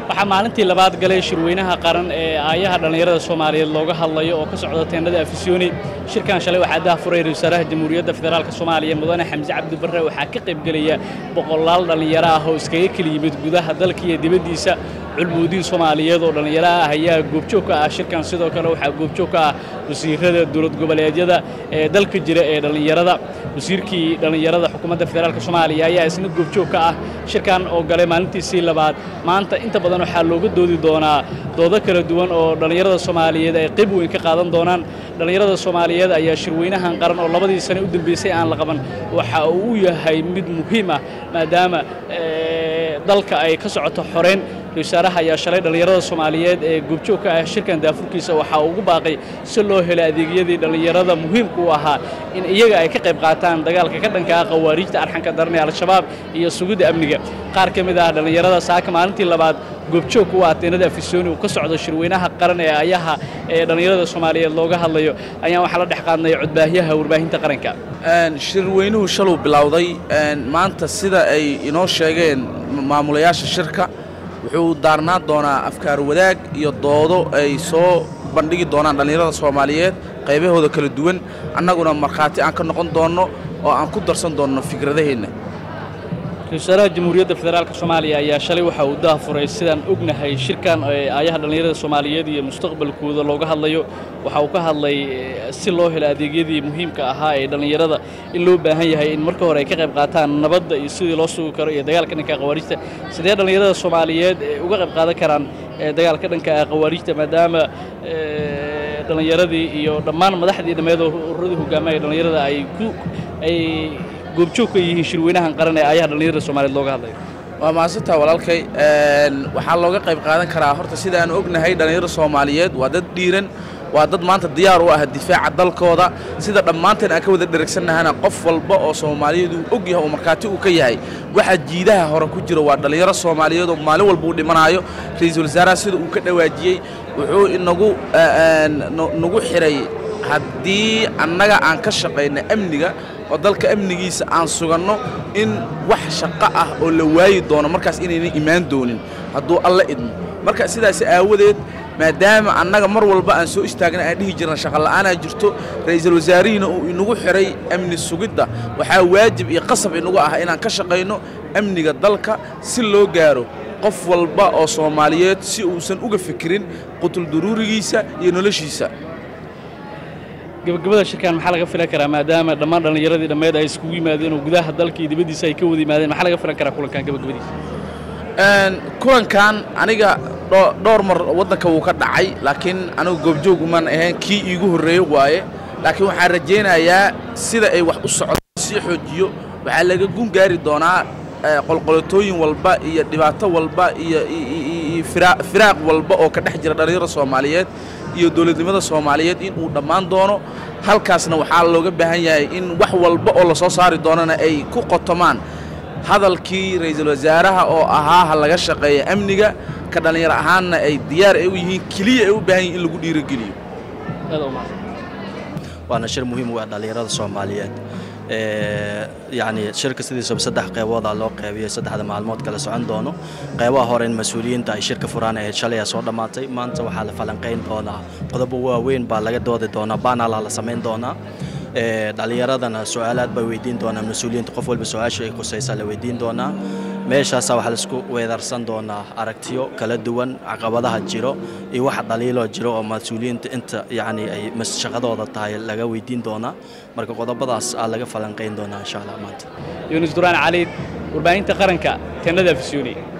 waxaa maalintii labaad galay shirweynaha qaran ee aayaha dhallinyarada soomaaliyeed looga hadlayo oo ka socda teendhada afisyooni shirkan shalay waxaa daahfuray ra-isul wasaaraha jamhuuriyadda federaalk soomaaliya mudane xamse cabdi barre waxaa ka qaybgelaya boqolaal dhallinyaro ah oo iskaga keli yimid gudaha dalka iyo dibaddiisa culmuudiin soomaaliyeed oo dhallinyaro ah ayaa goobjoog ka ah shirkan sidoo kale waxaa goobjoog ka ah wasiirada dowlad goboleedyada ee dalka jira ee dhallinyarada wasiirkii dhallinyarada xukuumadda federaalk soomaaliya ayaa isna goobjoog ka ah shirkan oo galay maalintiisii labaad maanta inta badan waxaa looga doodi doonaa doodo kala duwan oo dhallinyarada soomaaliyeed ay qayb weyn ka qaadan doonaan dhallinyarada soomaaliyeed ayaa shirweynahan qaran oo labadii sane u dambeysay aan la qaban waxa uu u yahay mid muhiim ah maadaama dalka ay ka socoto xoreyn wasaaraha ayaa shalay dhallinyarada soomaaliyeed ee goobjoogka ah shirkan daafurkiisa waxaa ugu baaqay si loo helo adeegyadii dhallinyarada muhiimka u ahaa in iyaga ay ka qayb qaataan dagaalka ka dhanka ah khawaariijta arxanka daran ee al-shabaab iyo sugidda amniga qaar ka mid ah dhallinyarada saaka maalintii labaad goobjoogka u ah teenada afisyooni uu ka socdo shirweynaha qaran ee ayaha ee dhallinyarada soomaaliyeed looga hadlayo ayaan waxaa la dhex qaadnay codbaahyaha warbaahinta qaranka shirweynuhu shaluu bilowday maanta sida ay inoo sheegeen maamulayaasha shirka wuxuu daarnaan doonaa afkaar wadaag iyo doodo ay soo bandhigi doonaan dhallinyarada soomaaliyeed qaybahooda kala duwan annaguna markhaati aan ka noqon doonno oo aan ku darsan doonno fikradaheenna ra-isul wasaaraha jamhuuriyadda federaalk soomaaliya ayaa shalay waxa uu daafuray sidaan ognahay shirkan ee aayaha dhallinyarada soomaaliyeed iyo mustaqbalkooda looga hadlayo waxa uu ka hadlay si loo helo adeegyadii muhiimka ahaa ee dhallinyarada in loo baahan yahay in marka hore ay ka qayb qaataan nabadda iyo sidii loo sugi karo iyo dagaalka dhanka khawaarijta sidee dhallinyarada soomaaliyeed uga qayb qaadan karaan dagaalka dhanka khawaarijta maadaama dhallinyaradii iyo dhammaan madaxdii dhammeed oo ururadii hogaamaya dhallinyarada ay ku ay goobjoog ka yihiin shirweynahan qaran ee ayaha dhallinyarada soomaaliyeed looga hadlayo waa mahadsantaa walaalkay waxaa looga qayb qaadan karaa horta sida aan ognahay dhallinyarada soomaaliyeed waa dad dhiiran waa dad maanta diyaar u ah difaaca dalkooda sida dhammaanteen aan ka wada dheregsannahana qof walba oo soomaaliyeed uu og yahay oo markhaati uu ka yahay waxa jiidaha hore ku jira waa dhallinyaro soomaaliyeed oo maalin walba uu dhimanaayo ra-iisul wasaaraha sida uu ka dhawaajiyey wuxuu inagu nagu xidhay haddii annaga aan ka shaqayna amniga oo dalka amnigiisa aan suganno in wax shaqo ah oo la waayi doono markaas inaynan imaan doonin hadduu alla idmo marka sidaas aawadeed maadaama annaga mar walba aan soo istaagna aan dhihi jirna shaqola'aanaa jirto ra'iisul wasaarihiina uu inagu xidhay amni sugidda waxaa waajib iyo qasab inagu ah inaan ka shaqayno amniga dalka si loo gaaro qof walba oo soomaaliyeed si uusan uga fikirin qutul duruurigiisa iyo noloshiisa gabagabada shirkan maxaa laga filan karaa maadaama dhammaan dhallinyaradii dhammeed ay iskugu yimaadeen oo gudaha dalka iyo dibaddiisa ay ka wada yimaadeen maxaa laga filan karaa kulankan gabagabadiisa kulankan aniga dhowr mar waddanka wuu ka dhacay laakiin anigu goobjoog umaan ahayn kii iigu horreeye waaye laakiin waxaan rajaynayaa sida ay wax u socdo sii xoojiyo waxaa laga gun gaari doonaa qolqolotooyin walba iyo dhibaato walba iyo firaaq walba oo ka dhex jira dhallinyarada soomaaliyeed iyo dowladnimada soomaaliyeed in uu dhammaan doono halkaasna waxaa looga baahan yahay in wax walba oo la soo saari doonana ay ku qotomaan hadalkii ra'iisul wasaaraha oo ahaa ha laga shaqeeya amniga ka dhallinyaro ahaanna ay diyaar ay u yihiin keliya ay u baahan yihin in lagu dhiirogeliyo waana shir muhiim u ah dhallinyarada soomaaliyeed yacni shirka sidiisaba saddex qeybooda loo qeybiyey saddexda maalmood kala socon doono qeybaha hore in mas-uuliyiinta ay shirka furaan ahayd shalaya soo dhammaatay maanta waxaa la falanqayn doonaa qodobo waaweyn baa laga doodi doonaa baanala la samayn doonaa dhallinyaradana su-aalaad bay weydiin doonaa mas-uuliyiinta qof walba su-aasha ay khusaysaa la weydiin doonaa meeshaasa waxaa laisku weedarsan doonaa aragtiyo kala duwan caqabadaha jiro iyo waxa dhaliiloo jiro oo mas-uuliyiinta inta yacni ay shaqadooda tahay laga weydiin doonaa marka qodobadaas aa laga falanqayn doonaa insha allah maanta yuunus duraan cali warbaahinta qaranka teenada afisyooni